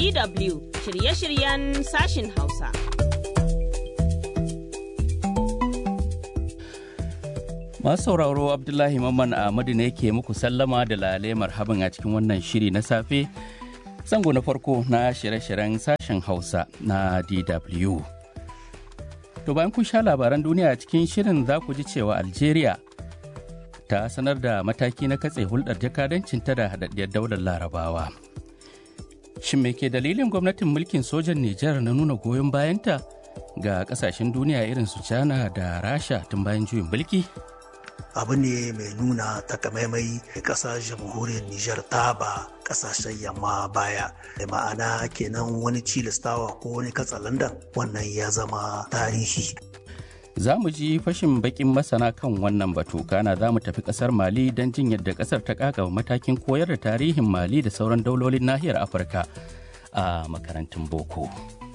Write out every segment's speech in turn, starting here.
DW shirye-shiryen sashin Hausa. Masu sauraro Abdullahi Mamman Ahmadu ne ke muku sallama da lale marhaban a cikin wannan shiri na safe. Zango na farko na shirye-shiryen sashen Hausa na DW. To bayan kun sha labaran duniya a cikin shirin za ku ji cewa Algeria ta sanar da mataki na katse hulɗar jakadancinta da haɗaɗɗiyar daular larabawa. Shin me ke dalilin gwamnatin mulkin sojan Nijar na nuna goyon bayanta ga ƙasashen duniya irin su China da Rasha tun bayan juyin mulki? abu ne mai nuna takamaimai ƙasar jamhuriyar Nijar ta ba ƙasashen yamma baya da ma'ana kenan wani cilistawa ko wani katsalandan wannan ya zama tarihi. Za mu ji fashin bakin masana kan wannan batu kana za mu tafi ƙasar Mali don jin yadda ƙasar ta ƙaƙa matakin koyar da tarihin Mali da sauran daulolin nahiyar Afirka a makarantun boko.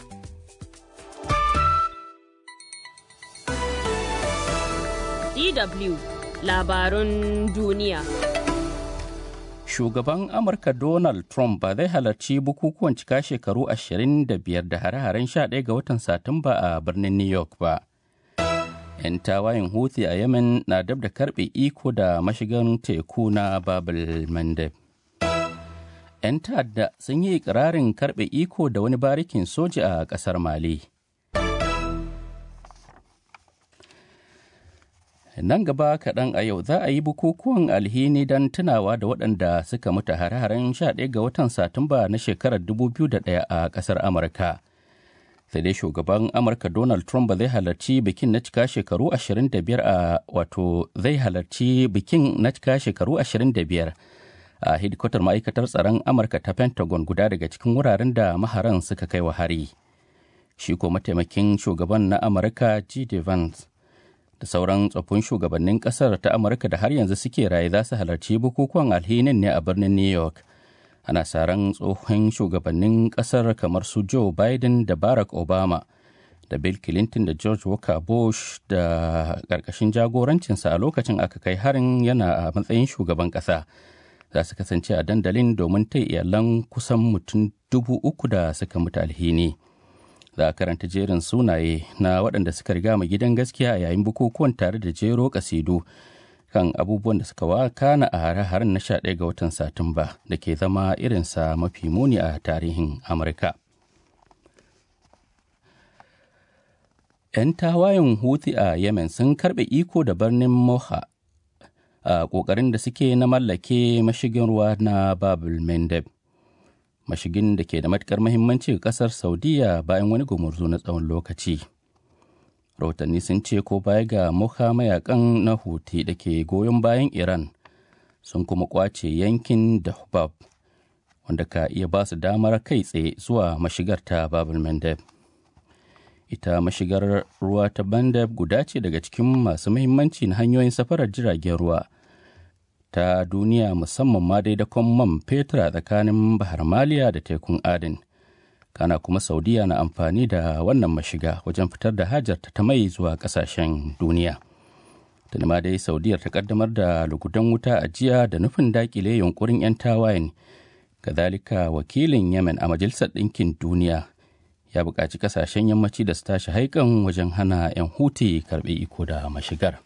DW labarun duniya. Shugaban Amurka Donald Trump ba zai halarci bukukuwan cika shekaru 25 da hare-haren 11 ga watan Satumba a birnin New York ba. 'Yan tawayen Houthi a Yemen na dab da karbe iko da mashigan teku na Babel Mandeb. 'Yan ta'adda sun yi ikirarin karbe iko da wani barikin soja a ƙasar Mali. nan gaba kaɗan a yau za a yi bukukuwan alhini don tunawa da waɗanda suka mutu hare-haren 11 ga watan satumba na shekarar 2001 a ƙasar amurka sai dai shugaban amurka donald trump ba zai halarci bikin na cika shekaru 25 a wato zai halarci bikin na cika shekaru 25 a hidikotar ma'aikatar tsaron amurka ta pentagon guda daga cikin wuraren da maharan suka kai wa hari shi ko mataimakin shugaban na amurka g vance da sauran tsoffin shugabannin kasar ta amurka da har yanzu suke raye za su halarci bukukuwan alhinin ne a birnin new york ana saran tsohon shugabannin kasar kamar su joe biden da barack obama da bill clinton da george walker bush da ƙarƙashin jagorancinsa a lokacin aka kai harin yana a matsayin shugaban ƙasa za su kasance a dandalin domin ta iyalan kusan mutum dubu uku da suka mutu alhini. za a karanta jerin sunaye na waɗanda suka riga mu gidan gaskiya a yayin bukukuwan tare da jero kasidu kan abubuwan da suka wakana a hare-haren na 11 ga watan satumba da ke zama irinsa mafi muni a tarihin amurka 'yan tawayen huthi a yemen sun karɓe iko da birnin moha a ƙoƙarin da suke na mallake mashigin ruwa na babul mendeb mashigin da ke da matukar mahimmanci ga kasar saudiya bayan wani gumurzu na tsawon lokaci rahotanni sun ce ko baya ga muka mayakan na huti da ke goyon bayan iran sun kuma kwace yankin dahbab wanda ka iya ba su damar kai tsaye zuwa mashigar ta babul mandeb ita mashigar ruwa ta bandab guda ce daga cikin masu mahimmanci na hanyoyin safarar jiragen ruwa ta duniya musamman ma dai dakon man fetur a tsakanin bahar maliya da tekun adin kana kuma saudiya na amfani da wannan mashiga wajen fitar da hajarta ta mai zuwa kasashen duniya tuni ma dai saudiyar ta kaddamar da lugudan wuta a jiya da nufin dakile yunkurin 'yan tawayen kazalika wakilin yemen a majalisar ɗinkin duniya ya buƙaci kasashen yammaci da su tashi haikan wajen hana 'yan huti karɓe iko da mashigar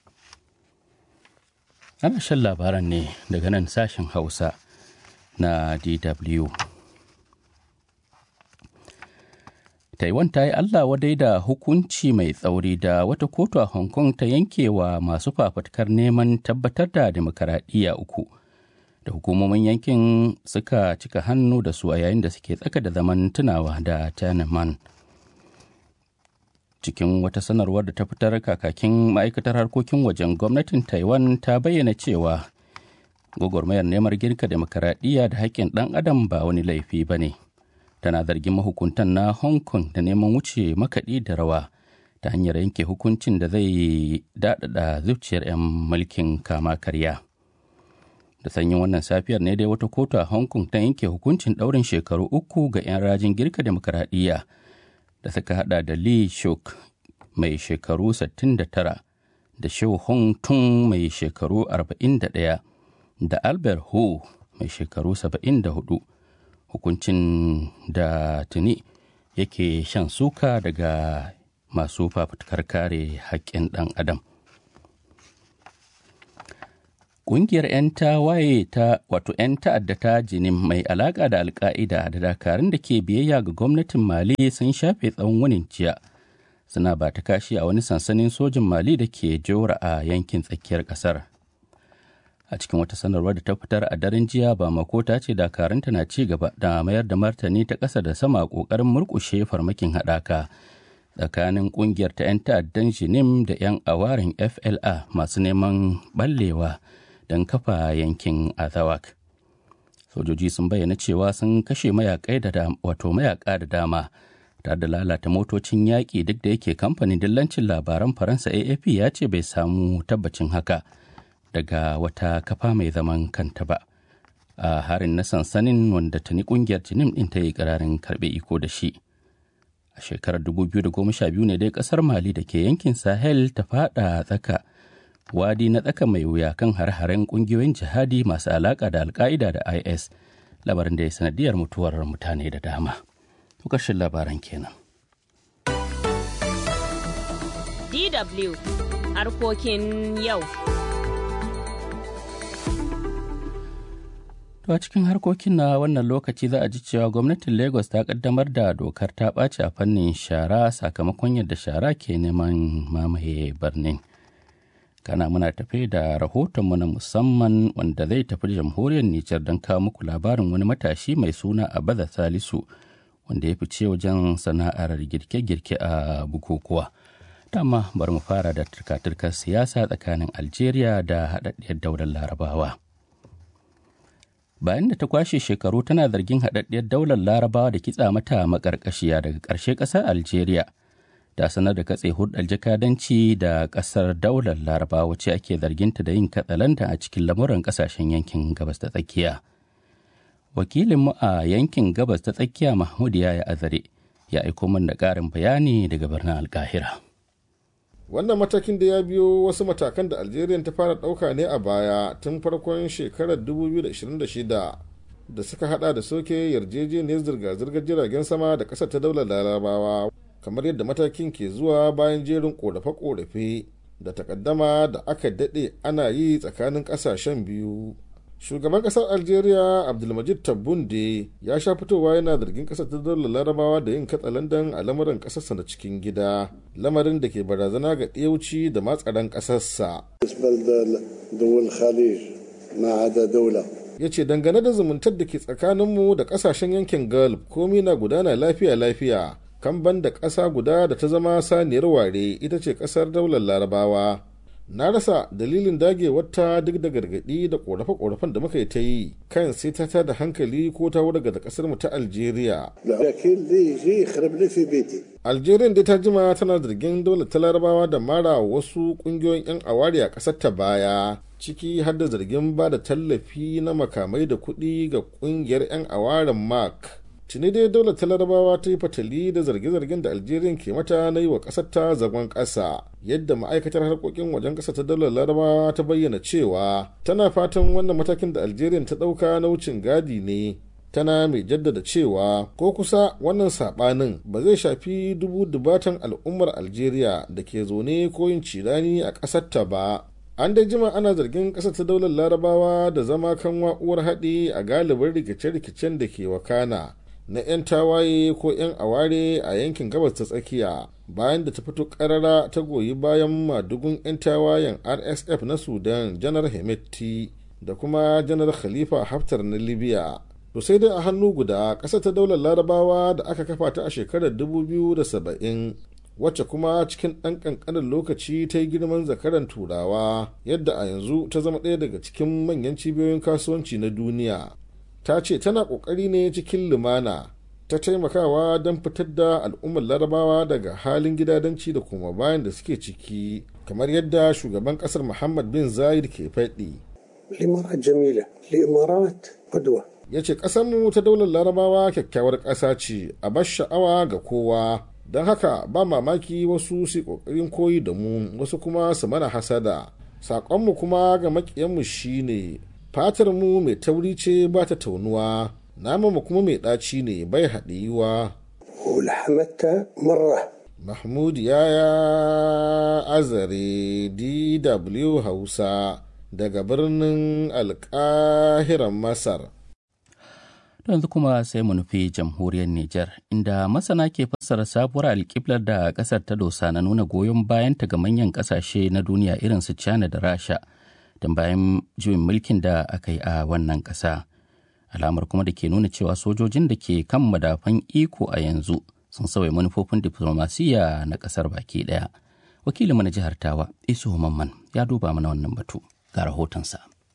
ana shan labaran ne daga nan sashen hausa na dw taiwan ta yi allah wadai da hukunci mai tsauri da wata kotu a hong kong ta yanke wa masu fafatkar neman tabbatar da demokaradiyya uku da hukumomin yankin suka cika hannu da su a yayin da suke tsaka da zaman tunawa da tiananmen cikin wata sanarwar da ta fitar kakakin ma'aikatar harkokin wajen gwamnatin taiwan ta bayyana cewa gwagwarmayar neman girka demokaradiyya da haƙƙin ɗan adam ba wani laifi ba ne tana zargin mahukuntan na hong kong da neman wuce makaɗi da rawa ta hanyar yanke hukuncin da zai daɗaɗa zuciyar 'yan mulkin kama karya da sanyin wannan safiyar ne dai wata kotu a hong kong ta yanke hukuncin ɗaurin shekaru uku ga 'yan rajin girka demokaradiyya da suka hada da Lee Shuk mai shekaru 69 da Shou Hong Tung mai shekaru 41 da Albert Hu mai shekaru 74 hukuncin da tuni yake shan suka daga masu fafutukar kare haƙƙin ɗan adam Ƙungiyar 'yan tawaye ta wato 'yan ta'adda ta jinin mai alaƙa da alka'ida da dakarun da ke biyayya ga gwamnatin Mali sun shafe tsawon wunin jiya. Suna ba ta kashi a wani sansanin sojin Mali da ke jora a yankin tsakiyar ƙasar. A cikin wata sanarwar da ta fitar a daren jiya ba makota ce dakarunta na ci gaba da mayar da martani ta ƙasa da sama ƙoƙarin murƙushe farmakin haɗaka tsakanin ƙungiyar ta 'yan ta'addan jinim da 'yan awarin FLA masu neman ɓallewa. don kafa yankin azawak sojoji sun bayyana cewa sun kashe mayakai da wato mayaka da dama tare da lalata motocin yaƙi duk da yake kamfanin dillancin labaran faransa afp ya ce bai samu tabbacin haka daga wata kafa mai zaman kanta ba a harin na sansanin wanda tuni kungiyar jinim din ta yi ƙararin karɓe iko da shi a shekarar 2012 ne dai ƙasar mali da ke yankin sahel ta fada tsaka wadi na tsaka mai wuya kan har-haren kungiyoyin jihadi masu alaka da alka'ida da is labarin da ya sanadiyar mutuwar mutane da dama ƙarshen labaran kenan DW harkokin yau. To a cikin harkokin na wannan lokaci za a ji cewa gwamnatin Lagos ta kaddamar da dokar ta ɓaci a fannin shara sakamakon yadda shara ke neman mamaye birnin. kana muna tafe da rahotonmu na musamman wanda zai tafi jamhuriyar Nijar don kawo muku labarin wani matashi mai suna Abaza Salisu wanda ya fice wajen sana'ar girke-girke a bukukuwa. Dama bari mu fara da turka-turkar siyasa tsakanin Algeria da haɗaɗɗiyar daular Larabawa. Bayan da ta kwashe shekaru tana zargin haɗaɗɗiyar daular Larabawa da kitsa mata maƙarƙashiya daga ƙarshe ƙasar Algeria. ta sanar da katse hulɗar jakadanci da ƙasar daular laraba wacce ake zarginta da yin katsalanta a cikin lamuran ƙasashen yankin gabas ta tsakiya wakilinmu a yankin gabas ta tsakiya mahmud ya azare ya aiko min da ƙarin bayani daga birnin alkahira wannan matakin da ya biyo wasu matakan da algeria ta fara ɗauka ne a baya tun farkon shekarar 2026 da suka hada da soke yarjejeniyar zirga-zirgar jiragen sama da ƙasar ta daular larabawa kamar yadda matakin ke zuwa bayan jerin korafe-korafe da takaddama da aka daɗe ana yi tsakanin ƙasashen biyu shugaban ƙasar algeria abdulmajid tabbunde ya sha fitowa yana zargin ƙasar ta daular larabawa da yin katsalandan a lamarin ƙasarsa na cikin gida lamarin da ke barazana ga ɗiyauci da matsaran ƙasarsa ya ce dangane da zumuntar da ke tsakaninmu da ƙasashen yankin gulf komi na gudana lafiya-lafiya kan da ƙasa guda da ta zama saniyar ware ita ce ƙasar daular larabawa na rasa dalilin dagewarta duk da gargaɗi da ƙorafe-ƙorafen da muka yi ta yi kan sai ta da hankali ko ta wurga da ƙasar mu ta algeria algeria dai ta jima tana zargin daular ta larabawa da mara wasu ƙungiyoyin 'yan awari a ƙasar ta baya ciki har da zargin ba da tallafi na makamai da kuɗi ga ƙungiyar 'yan awarin mark tuni dai daular ta larabawa ta yi fatali da zarge-zargen da algeria ke mata na yi wa ƙasar ta zagon ƙasa yadda ma'aikatar harkokin wajen ƙasa ta daular larabawa ta bayyana cewa tana fatan wannan matakin da algeria ta ɗauka na wucin gadi ne tana mai jaddada cewa ko kusa wannan saɓanin ba zai shafi dubu dubatan al'ummar algeria da ke zaune ko yin cirani a ƙasar ta ba an dai jima ana zargin ƙasar ta daular larabawa da zama kan wa'uwar haɗi a galibin rikice-rikicen da ke wakana na 'yan tawaye ko 'yan aware a yankin gabas ta tsakiya bayan da ta fito karara ta goyi bayan madugun 'yan tawayen rsf na sudan janar hemeti da kuma janar khalifa haftar na libya to sai dai a hannu guda ƙasa ta daular larabawa da aka kafa ta a shekarar 2070 wacce kuma cikin ɗan ƙanƙanin lokaci ta yi girman zakaran turawa yadda a yanzu ta zama ɗaya daga cikin manyan cibiyoyin kasuwanci na duniya ta ce tana ƙoƙari ne cikin lumana ta taimakawa don fitar da al'ummar larabawa daga halin gidadanci da kuma bayan da suke ciki kamar yadda shugaban ƙasar muhammad bin zayed ke faɗi الإمارات جميلة الإمارات قدوة ya ce ƙasarmu ta daular larabawa kyakkyawar ƙasa ce a bar sha'awa ga kowa don haka ba mamaki wasu su ƙoƙarin koyi da mu wasu kuma su mana hasada saƙonmu kuma ga maƙiyanmu shine fatar mu mai tauri ce ba ta taunuwa naman kuma mai ɗaci ne bai haɗiyuwa ولحمتها مرة mahmud ya azare dw hausa daga birnin alkahiran masar yanzu kuma sai mu nufi jamhuriyar Nijar, inda masana ke fassara sabuwar alƙiblar da ƙasar ta dosa na nuna goyon bayanta ga manyan ƙasashe na duniya irin su China da Rasha, don bayan juyin mulkin da aka yi a wannan ƙasa. Alamar kuma da ke nuna cewa sojojin da ke kan madafan iko a yanzu sun sauya manufofin diflomasiyya na ƙasar baki ɗaya. Wakilin na jihar Tawa, Isu Mamman, ya duba mana wannan batu ga rahotonsa.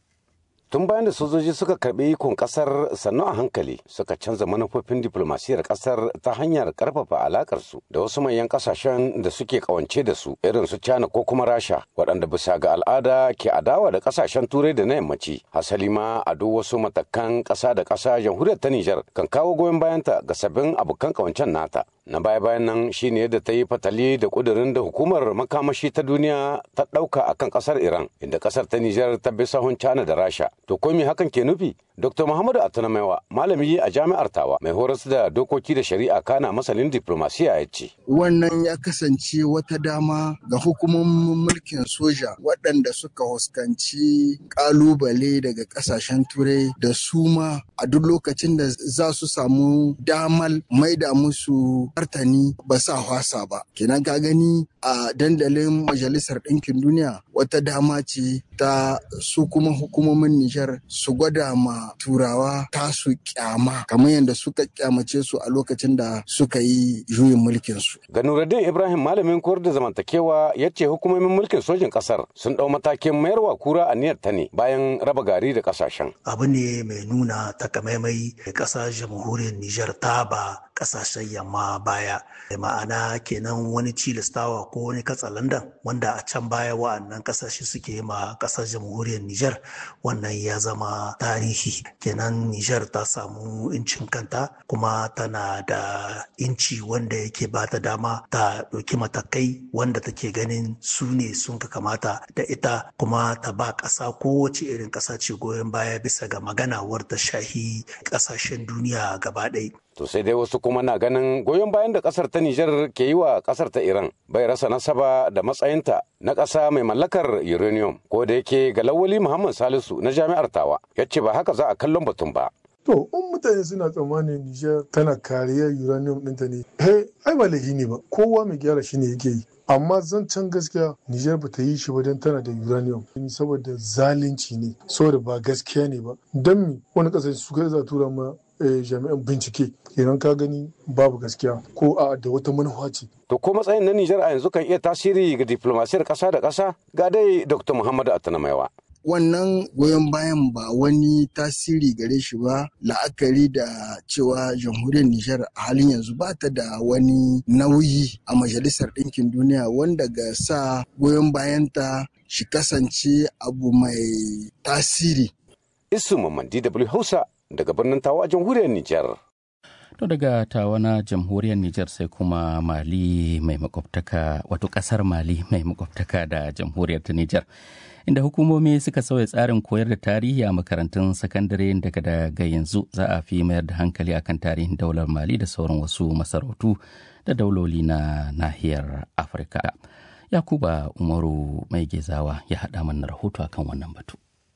tun bayan da sojoji suka karbi ikon kasar sannu a hankali suka canza manufofin diplomasiyar kasar ta hanyar karfafa alakar su da wasu manyan kasashen da suke kawance da su irin su China ko kuma Rasha waɗanda bisa ga al'ada ke adawa da kasashen turai da na yammaci hasali ma a duk wasu matakan ƙasa da ƙasa jamhuriyar ta Nijar kan kawo goyon bayanta ga sabbin abokan kawancen nata na baya bayan nan shine yadda ta yi fatali da kudirin da hukumar makamashi ta duniya ta ɗauka akan ƙasar Iran inda ƙasar ta Nijar ta bi sahun China da Rasha to ko me hakan ke nufi Dr. Muhammadu Atunamaiwa malami a jami'ar Tawa mai horas da dokoki da shari'a kana masanin diplomasiya ya ce. Wannan ya kasance wata dama ga hukumomin mulkin soja waɗanda suka huskanci ƙalubale daga ƙasashen turai da su ma a duk lokacin da za su samu damal maida musu martani ba sa hwasa ba. Kenan ka gani a dandalin Majalisar Ɗinkin Duniya wata dama ce ta su kuma hukumomin Nijar su gwada ma turawa tasu kyama kamar yadda suka kyamace su a lokacin da suka yi juyin mulkin su. Ga Nuruddin Ibrahim malamin koyar da zamantakewa ya ce hukumomin mulkin sojin kasar sun dau matakin mayarwa kura a niyyar ta ne bayan raba gari da kasashen. Abu ne mai nuna takamaimai ƙasar jamhuriyar Nijar ta ba ƙasashen yamma baya. Ma'ana kenan wani cilistawa ko wani katsalandan wanda a can baya wa'annan ƙasashe suke ma ƙasar jamhuriyar Nijar wannan ya zama tarihi kenan Nijar ta samu incin kanta kuma tana da inci wanda yake ba ta dama ta ɗauki matakai wanda take ganin su ne sun ka kamata da ita kuma ta ba ƙasa kowace irin ƙasa ce goyon baya bisa ga magana wadda shahi ƙasashen duniya gaba ɗaya. To sai dai wasu kuma na ganin goyon bayan da kasar ta Nijar ke yi wa kasar ta Iran bai rasa nasaba da matsayinta na ƙasa mai mallakar uranium ko da yake ga Lawali Muhammad Salisu na Jami'ar Tawa ya ce ba haka za a kallon batun ba. To, in mutane suna tsammanin Nijar tana kariyar uranium ɗinta ne, he, ai ba laifi ne ba, kowa mai gyara shi ne yake yi. Amma zancen gaskiya Nijar ba ta yi shi ba don tana da uranium, saboda zalunci ne, saboda ba gaskiya ne ba. Don mi wani ƙasashe su kai za tura ma jami'an bincike idan ka gani babu gaskiya ko a da wata manufa ce. To ko matsayin na Nijar a yanzu kan iya tasiri ga diplomasiyar ƙasa da ƙasa ga dai Dr. Muhammadu Atanamaiwa. wannan goyon bayan ba wani tasiri gare shi ba la'akari da cewa jamhuriyar Nijar a halin yanzu ba ta da wani nauyi a majalisar ɗinkin duniya wanda ga sa goyon bayanta shi kasance abu mai tasiri. Isu Mamman DW Hausa daga birnin Tawa a jamhuriyar Nijar. To daga tawa na jamhuriyar Nijar sai kuma Mali mai makwabtaka wato kasar Mali mai makwabtaka da jamhuriyar ta Nijar. Inda hukumomi suka sauya tsarin koyar da tarihi a makarantun sakandare daga daga yanzu za a fi mayar da hankali akan tarihin daular Mali da sauran wasu masarautu da dauloli na nahiyar Afirka. Yakuba Umaru mai gezawa ya haɗa mana rahoto akan wannan batu.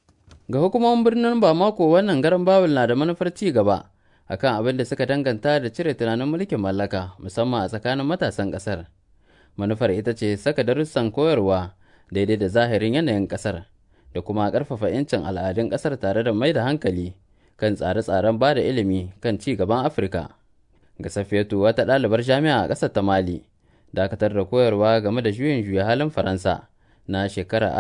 Ga hukumomin birnin Bamako wannan garan Babul na da manufar ci gaba. akan abin da suka danganta da cire tunanin mulkin mallaka musamman a tsakanin matasan ƙasar. Manufar ita ce saka darussan koyarwa daidai da zahirin yanayin ƙasar da kuma ƙarfafa 'yancin al'adun ƙasar tare da mai da hankali kan tsare-tsaren ba da ilimi kan ci gaban Afirka. Ga Safiyatu wata ɗalibar jami'a a ƙasar ta Mali, dakatar da koyarwa game da juyin juya halin Faransa na shekarar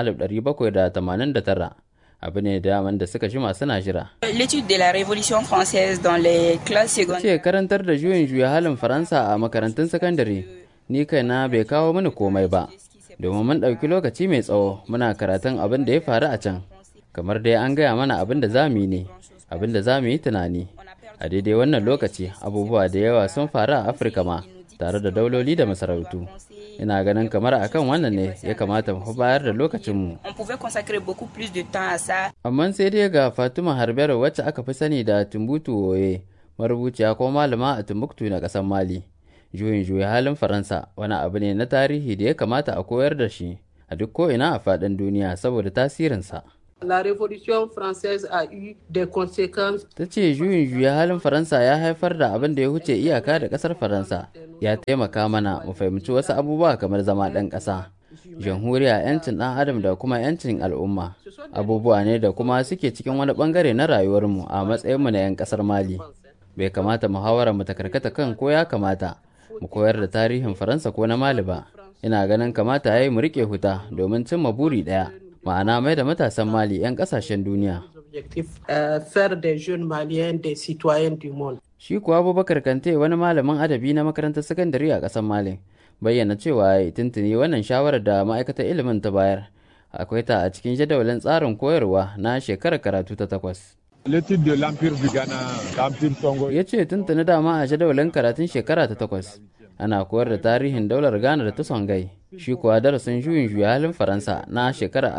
1789 abu ne daman da suka jima suna jira. L'étude de la Révolution française dans les classes secondaires. Ce karantar da juyin juya halin Faransa a makarantun sakandare ni kaina bai kawo mini komai ba. Domin mun ɗauki lokaci mai tsawo muna karatun abin da ya faru a can. Kamar dai an gaya mana abin da za mu yi ne, abin da za mu yi tunani. A daidai wannan lokaci abubuwa da yawa sun faru a Afirka ma tare da dauloli da masarautu. ina ganin kamar akan wannan ne ya kamata mu bayar da lokacinmu On pouvait consacrer beaucoup plus de temps à ça. amma sai dai ga fatima harbero wacce aka fi sani da tumbutu oye marubuciya ko malama a timbuktu na ƙasar mali juyin juya halin faransa wani abu ne na tarihi da ya kamata a koyar da shi a duk ko'ina a faɗin duniya saboda tasirinsa La Révolution française a eu des conséquences. ta ce juyin juya halin faransa ya haifar da abin da ya wuce iyaka da ƙasar faransa ya taimaka mana mu fahimci wasu abubuwa kamar zama ɗan ƙasa jamhuriya 'yancin ɗan adam da kuma 'yancin al'umma abubuwa ne da kuma suke cikin wani ɓangare na rayuwarmu a matsayinmu na 'yan ƙasar mali bai kamata muhawara mu ta karkata kan ko ya kamata mu koyar da tarihin faransa ko na mali ba ina ganin kamata ya yi mu riƙe huta domin cimma buri ɗaya ma'ana mai da matasan mali 'yan ƙasashen duniya Objectif, euh, faire des jeunes maliens des citoyens du monde. Shi kuwa Abubakar Kante wani malamin adabi na makarantar sakandare a ƙasar Mali bayyana cewa ya tuntuni wannan shawarar da ma'aikatar ilimin ta bayar akwai ta a cikin jadawalin tsarin koyarwa na shekarar karatu ta takwas. L'étude de l'Empire du Ghana, l'Empire Congo. Ya ce tuntuni dama a jadawalin karatun shekara ta takwas ana koyar da tarihin daular Ghana da ta Songai. Shi kuwa darasin juyin juya halin Faransa na shekarar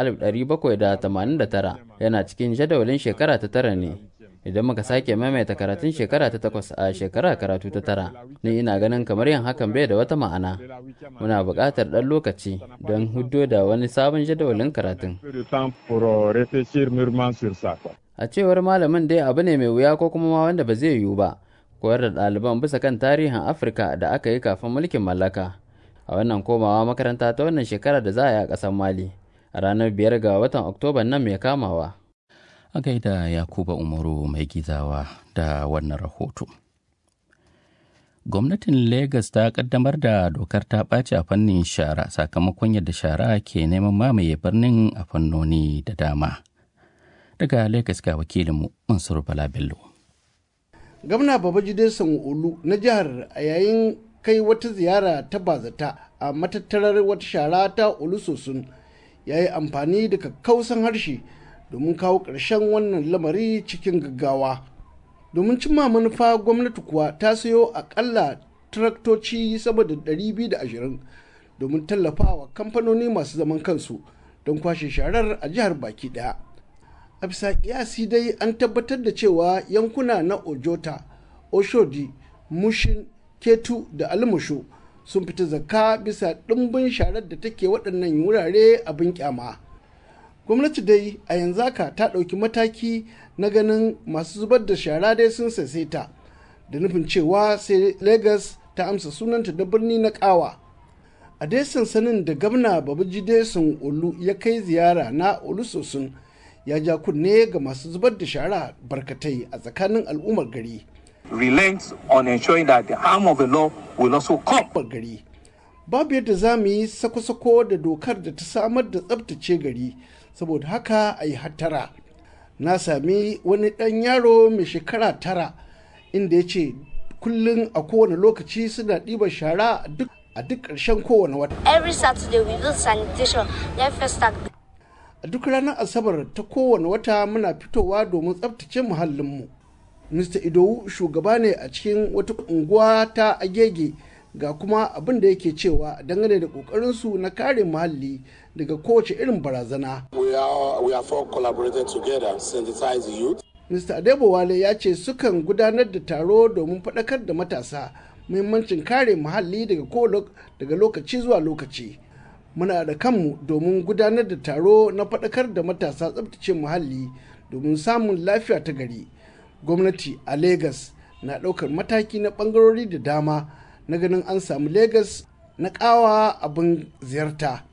1789 yana cikin jadawalin shekara ta tara ne. Idan muka sake maimaita karatun shekara ta takwas a shekara karatu ta tara, ni ina ganin kamar yin hakan bai da wata ma'ana. Muna buƙatar ɗan lokaci don huddo da wani sabon jadawalin karatun. Peu de temps pour euh, réfléchir mûrement sur ça. quoi. A cewar malamin dai abu ne mai wuya ko kuma ma wanda ba zai yiwu ba. Koyar da ɗaliban bisa kan tarihin Afirka da aka yi kafin mulkin mallaka. A wannan komawa makaranta ta wannan shekara da za a yi a ƙasar Mali. A ranar biyar ga watan Oktoba nan mai kamawa. a gaida yakuba umaru mai gizawa da wannan rahoto gwamnatin Legas ta kaddamar da dokar ta ɓaci a fannin shara sakamakon yadda shara ke neman mamaye birnin a fannoni da dama daga Legas ga wakilinmu mansur bala bello gwamna babajide sanwo-olu na jihar a yayin kai wata ziyara ta bazata a matattarar wata shara ta olusosun ya yi amfani da kakkausan harshe domin kawo ƙarshen wannan lamari cikin gaggawa domin cimma manufa gwamnati kuwa ta sayo akalla traktoci sama da 220 domin tallafawa kamfanoni masu zaman kansu don kwashe sharar a jihar baki daya a bisa kiyasi dai an tabbatar da cewa yankuna na ojota oshodi mushin ketu da almusho sun fita zakka bisa ɗimbin sharar da take waɗannan wurare abin kyama. gwamnati dai a yanzu haka ta ɗauki mataki na ganin masu zubar da shara dai sun ta da nufin cewa sai lagos ta amsa sunanta da birni na kawa a dai sansanin da gwamna babajide sun olu ya kai ziyara na olusosun ya ja kunne ga masu zubar da shara barkatai a tsakanin al'ummar gari relents on ensuring that the arm of the law will also come. gari babu yadda za mu yi sako-sako da dokar da ta samar da tsabtace gari saboda haka a yi hattara na sami wani ɗan yaro mai shekara tara inda ya ce kullum a kowane lokaci suna ɗiba shara a duk ƙarshen kowane wata Every Saturday we do sanitation, then first start. a duk ranar asabar ta kowane wata muna fitowa domin tsabtace muhallinmu mr idowu shugaba ne a cikin wata unguwa ta agege ga kuma abin da yake cewa dangane da kokarinsu na kare muhalli daga kowace irin barazana. We are, we are all collaborating together, sensitize the youth. Mr. Adebowale ya ce sukan gudanar da taro domin faɗakar da matasa muhimmancin kare muhalli daga daga lokaci zuwa lokaci. Muna da kanmu domin gudanar da taro na faɗakar da matasa tsabtace muhalli domin samun lafiya ta gari. Gwamnati a Legas na ɗaukar mataki na ɓangarori da dama na ganin an samu Legas na ƙawa abin ziyarta.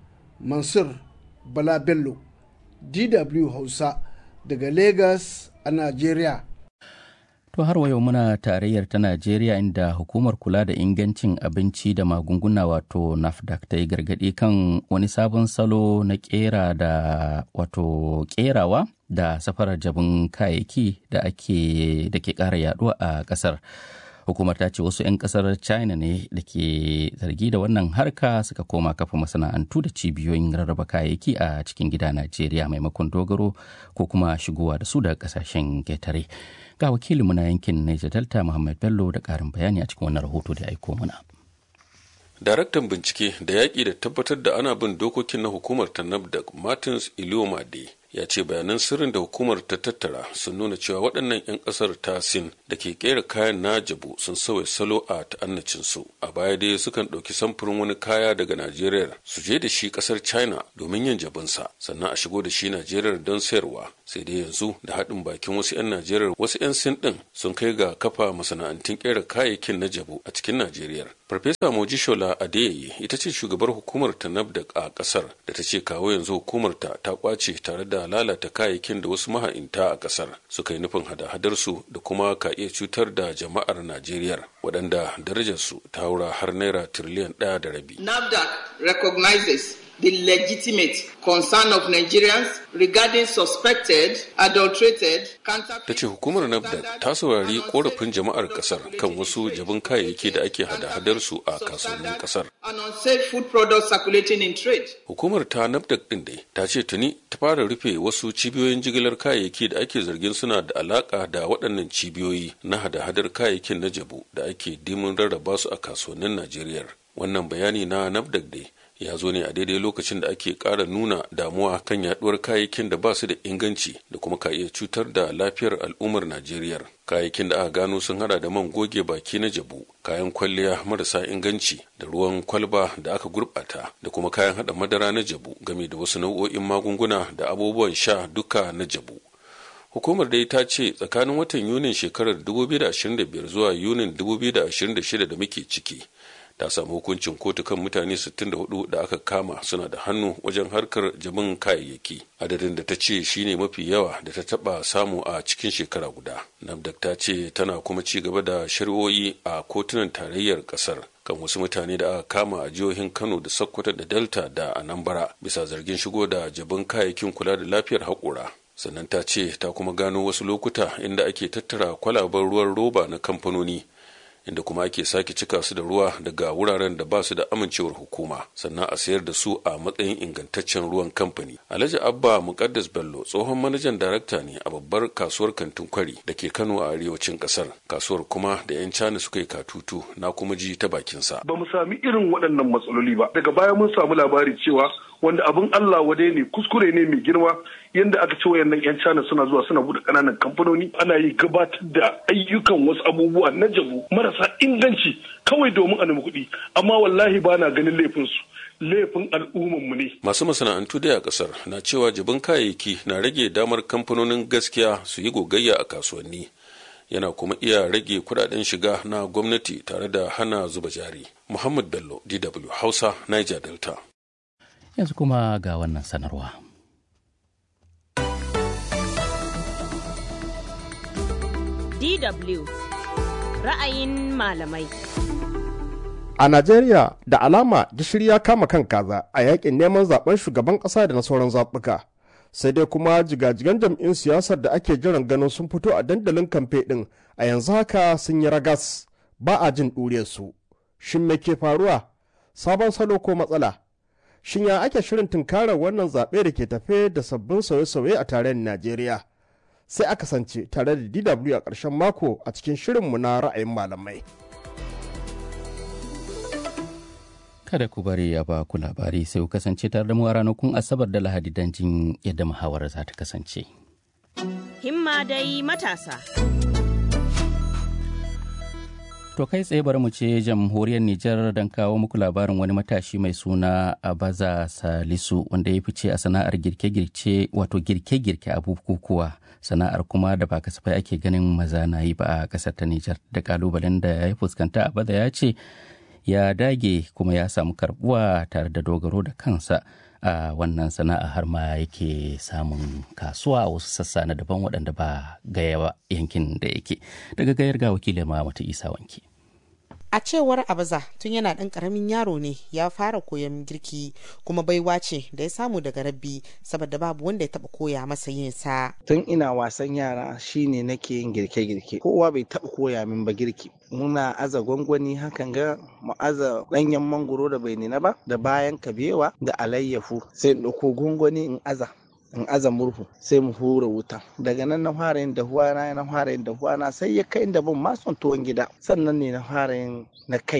Mansur Bala Bello, DW Hausa daga Legas a Najeriya. To har yau muna tarayyar ta Najeriya inda hukumar kula da ingancin abinci da magunguna wato NAFDAC ta yi gargaɗi kan wani sabon salo na kera da wato kerawa da safarar jabin kayayyaki da ake da ke ƙara yaduwa a ƙasar. hukumar ta ce wasu 'yan kasar china ne da ke zargi da wannan harka suka koma kafa masana'antu da cibiyoyin rarraba kayayyaki a cikin gida najeriya maimakon dogaro ko kuma shigowa da su daga kasashen ketare ga wakilinmu na yankin niger delta muhammad bello da karin bayani a cikin wannan rahoto da aiko mana daraktan bincike da yaƙi da tabbatar da ana bin dokokin na hukumar ta nafdak martins iliomade ya ce bayanan sirrin da hukumar ta tattara sun nuna cewa waɗannan 'yan ƙasar ta sin da ke ƙera kayan na jabu sun sauya salo a ta'annacinsu a baya dai sukan ɗauki samfurin wani kaya daga najeriya su je da shi ƙasar china domin yin jabinsa sannan a shigo da shi najeriya don sayarwa sai dai yanzu da haɗin bakin wasu 'yan najeriya wasu 'yan sin ɗin sun kai ga kafa masana'antun ƙera kayayyakin na jabu a cikin najeriya farfesa mojishola adeyeye ita ce shugabar hukumar ta nafdak a ƙasar da ta ce kawo yanzu hukumar ta ta kwace tare da lalata kayayyakin da wasu maha'inta a ƙasar suka yi nufin hada-hadar su da kuma ka iya cutar da jama'ar najeriya waɗanda darajarsu ta haura har naira tiriliyan ɗaya da rabi nafdac recognizes the legitimate concern of Nigerians regarding suspected, adulterated, ta ce hukumar nafdac ta saurari korafin jama'ar kasar kan wasu jabin kayayyaki da ake hada-hadar su a kasuwannin kasar and unsafe food products circulating in trade. hukumar ta nafdac din dai ta ce tuni ta fara rufe wasu cibiyoyin jigilar kayayyaki da ake zargin suna da alaka da waɗannan cibiyoyi na hada-hadar kayayyakin na jabu da ake dimin rarraba su a kasuwannin najeriya wannan bayani na nafdac dai ya zo ne a daidai lokacin da ake ƙara nuna damuwa kan yaduwar kayayyakin da ba su da inganci da kuma ka iya cutar da lafiyar al'ummar najeriya kayayyakin da aka gano sun hada da man goge baki na jabu kayan kwalliya marasa inganci da ruwan kwalba da aka gurbata da kuma kayan hada madara na jabu game da wasu nau'o'in magunguna da abubuwan sha duka na jabu hukumar dai ta ce tsakanin watan yunin shekarar 2025 zuwa yunin 2026 da muke ciki ta samu hukuncin kotu kan mutane 64 da aka kama suna da hannu wajen harkar jabin kayayyaki adadin da ta ce shine mafi yawa da ta taba samu a cikin shekara guda nafdak ta ce tana kuma ci gaba da shari'o'i a kotunan tarayyar kasar kan wasu mutane da aka kama a jihohin kano da sokoto da delta da anambra bisa zargin shigo da jabin kayayyakin kula da lafiyar haƙora sannan ta ce ta kuma gano wasu lokuta inda ake tattara kwalaben ruwan roba na kamfanoni inda kuma ake sake cika su da ruwa daga wuraren da ba su da amincewar hukuma sannan a sayar da su a matsayin ingantaccen ruwan kamfani alhaji abba mukaddas bello tsohon manajan darakta ne a babbar kasuwar kantin kwari da ke kano a arewacin kasar kasuwar kuma da yan cana suka yi katutu na kuma ji ta bakinsa ba mu sami irin waɗannan matsaloli ba daga baya mun samu labari cewa wanda abin Allah wadai ne kuskure ne mai girma yadda aka ce wayannan yan China suna zuwa suna bude kananan kamfanoni ana yi gabatar da ayyukan wasu abubuwa na jabu marasa inganci kawai domin a nemi kuɗi amma wallahi ba na ganin laifin su laifin al'umman mu ne masu masana'antu da a kasar na cewa jabin kayayyaki na rage damar kamfanonin gaskiya su yi gogayya a kasuwanni yana kuma iya rage kudaden shiga na gwamnati tare da hana zuba jari muhammad bello dw hausa niger delta yanzu kuma ga wannan sanarwa. DW ra'ayin malamai. A Najeriya da alama gishiri ya kama kan kaza a yakin neman zaben shugaban ƙasa da na sauran zaɓuka. Sai dai kuma jigajigan jam'in siyasar da ake jiran ganin sun fito a dandalin kamfe ɗin a yanzu haka sun yi ragas ba a jin ɗuriyarsu. Shin me ke faruwa? Sabon salo ko matsala? shin ya ake shirin tunkarar wannan zaɓe da ke tafe da sabbin sauye-sauye a tarayyar najeriya sai aka sance tare da dw a ƙarshen mako a cikin shirinmu na ra'ayin malamai kada ku bari ya ba ku labari sai ku kasance tare da mu a ranakun asabar da lahadi don jin yadda muhawarar za ta kasance Himma dai matasa. To kai tsaye bari mu ce jamhuriyar Nijar don kawo muku labarin wani matashi mai suna Abaza Salisu wanda ya fice a sana'ar girke-girke wato girke-girke a bukukuwa sana'ar kuma da ba kasafai ake ganin maza na yi ba a kasar ta Nijar da kalubalen da ya fuskanta Abaza ya ce ya dage kuma ya samu karbuwa tare da dogaro da kansa a wannan sana'a har ma yake samun kasuwa a wasu sassa na daban waɗanda ba gaya ba yankin da yake daga gayar ga wakilin ma mata isa wanke a cewar abaza tun yana ɗan ƙaramin yaro ne ya fara koyon girki kuma baiwa ce da ya samu daga rabbi saboda babu wanda ya taɓa koya masa yin sa tun ina wasan yara shine nake yin girke-girke kowa bai taɓa koya min ba girki muna aza gwangwani hakan ga mu aza ɗanyen mangoro da bai nina ba da bayan kabewa da alayyafu sai in ɗauko gwangwani in aza in aza murhu sai mu hura wuta daga nan na fara yin dahuwa na na fara yin dahuwa na sai ya kai da ban ma son tuwon gida sannan ne na fara yin na kaina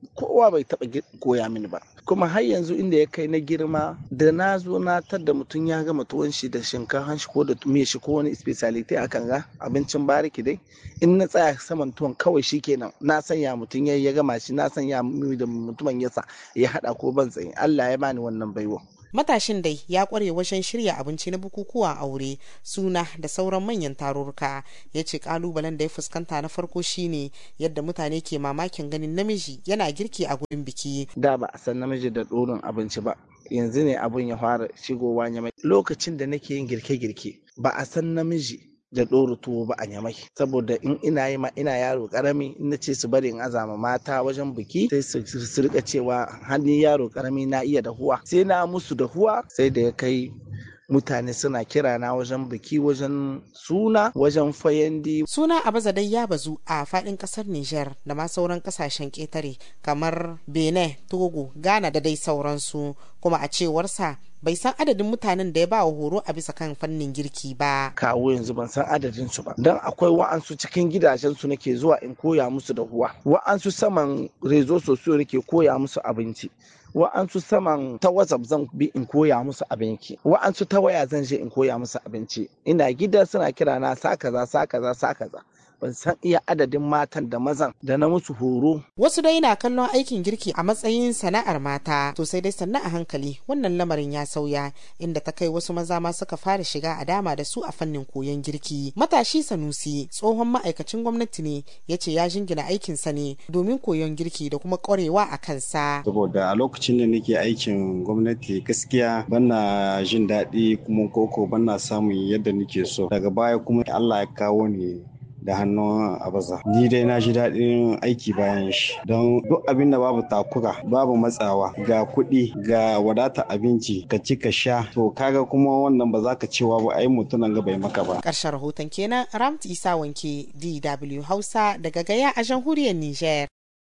kowa bai taɓa koya mini ba kuma har yanzu inda ya kai na girma da na zo na tadda mutum ya gama tuwon shi da shinkafa shi ko da miya shi ko wani speciality a kan ga abincin bariki dai in na tsaya saman tuwon kawai shi kenan na sanya mutum ya ya gama shi na sanya da mutumin yasa ya hada ko ban tsaye Allah ya bani wannan baiwa matashin dai ya kware wajen shirya abinci na bukukuwa aure suna da sauran manyan tarurruka ya ce kalubalen da ya fuskanta na farko shine yadda mutane ke mamakin ganin namiji yana girki a gurin biki da ba a san namiji da ɗorin abinci ba yanzu ne abun ya fara shigowa nyamai lokacin da nake yin girke-girke ba a san namiji da ɗora tuwo ba a nyamai saboda in ina yi ma ina yaro karami in na ce su bari in azama mata wajen biki sai su rika cewa hannun yaro karami na iya dahuwa sai na musu dahuwa sai da ya kai mutane suna kira na wajen biki wajen suna wajen fayandi suna abaza dai ya bazu a fadin kasar niger da ma sauran kasashen ketare kamar benin togo ghana da dai sauransu kuma a cewarsa bai san adadin mutanen da ya ba wa horo a bisa kan fannin girki ba. Kawo yanzu ban san adadin su ba. Don akwai wa'ansu cikin gidajen su nake zuwa in koya musu da huwa. Wa'ansu saman rezo sosiyo nake koya musu abinci. Wa'ansu saman ta WhatsApp zan bi in koya musu abinci. Wa'ansu ta waya zan je in koya musu abinci. Ina gida suna kira na sa kaza sa kaza sa kaza. ban san iya adadin matan da mazan da na musu horo. Wasu dai na kallon aikin girki a matsayin sana'ar mata, to sai dai sannan a hankali wannan lamarin ya sauya inda ta kai wasu maza ma suka fara shiga a dama da su a fannin koyon girki. Matashi Sanusi tsohon ma'aikacin gwamnati ne ya ce ya jingina aikinsa ne domin koyon girki da kuma ƙwarewa a kansa. Saboda a lokacin da nake aikin gwamnati gaskiya bana jin daɗi kuma koko bana samun yadda nake so. Daga baya kuma Allah ya kawo ni da hannun abaza ni dai na ji daɗin aiki bayan shi don duk abin da babu takura babu matsawa ga kuɗi ga wadata abinci ka ci ka sha to kaga kuma wannan ba za ka cewa ba ai mutunan ga bai maka ba ƙarshen rahoton kenan ramt isa wanke dw hausa daga gaya a jamhuriyar niger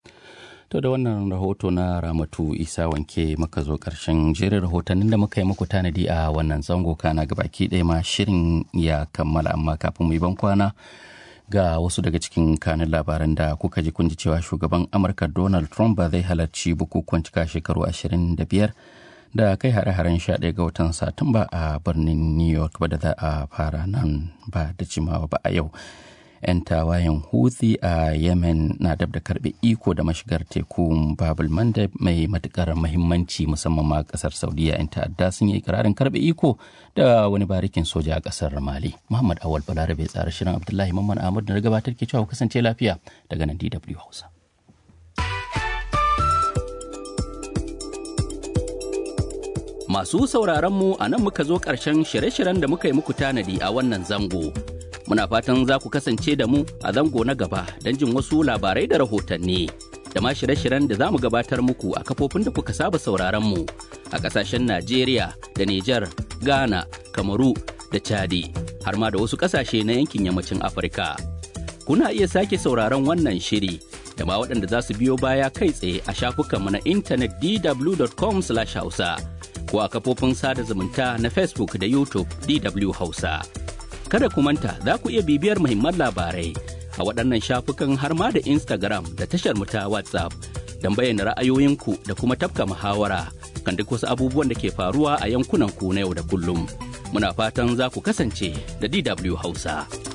To da wannan rahoto na Ramatu Isa wanke maka zo ƙarshen jerin rahotannin da muka yi muku tanadi a wannan zango kana gabaki ɗaya ma shirin ya kammala amma kafin mu yi ban kwana ga wasu daga cikin kanin labaran da kuka ji kun ji cewa shugaban amurka donald trump ba zai halarci bukukuwan cika shekaru 25 da kai hare-haren 11 ga watan satumba a birnin new york ba da za a fara nan ba da jimawa ba a yau 'yan tawayen Houthi a Yemen na dab da karbe iko da mashigar tekun Babul Mandeb mai matukar mahimmanci musamman ma kasar Saudiya 'yan ta'adda sun yi ikirarin karbe iko da wani barikin soja a kasar Mali. Muhammad Awal Balarabe tsara shirin Abdullahi Mamman Ahmad da gabatar ke cewa kasance lafiya daga nan DW Hausa. Masu sauraron mu a nan muka zo ƙarshen shirye-shiryen da muka yi muku tanadi a wannan zango. muna fatan za ku kasance da mu a zango na gaba don jin wasu labarai da rahotanni da ma shirye-shiryen da za mu gabatar muku a kafofin da kuka saba sauraron mu a kasashen Najeriya da Nijar, Ghana, Kamaru da Chadi har ma da wasu kasashe na yankin yammacin Afirka. Kuna iya sake sauraron wannan shiri da ma waɗanda za su biyo baya kai tsaye a shafukanmu na intanet dw.com/hausa ko a kafofin sada zumunta na Facebook da YouTube DW Hausa. kada ku manta za ku iya bibiyar muhimman labarai a waɗannan shafukan har ma da Instagram da tashar mu ta WhatsApp don bayyana ra'ayoyinku da kuma tafka muhawara kan duk wasu abubuwan da ke faruwa a yankunan ku na yau da kullum. Muna fatan za ku kasance da DW Hausa.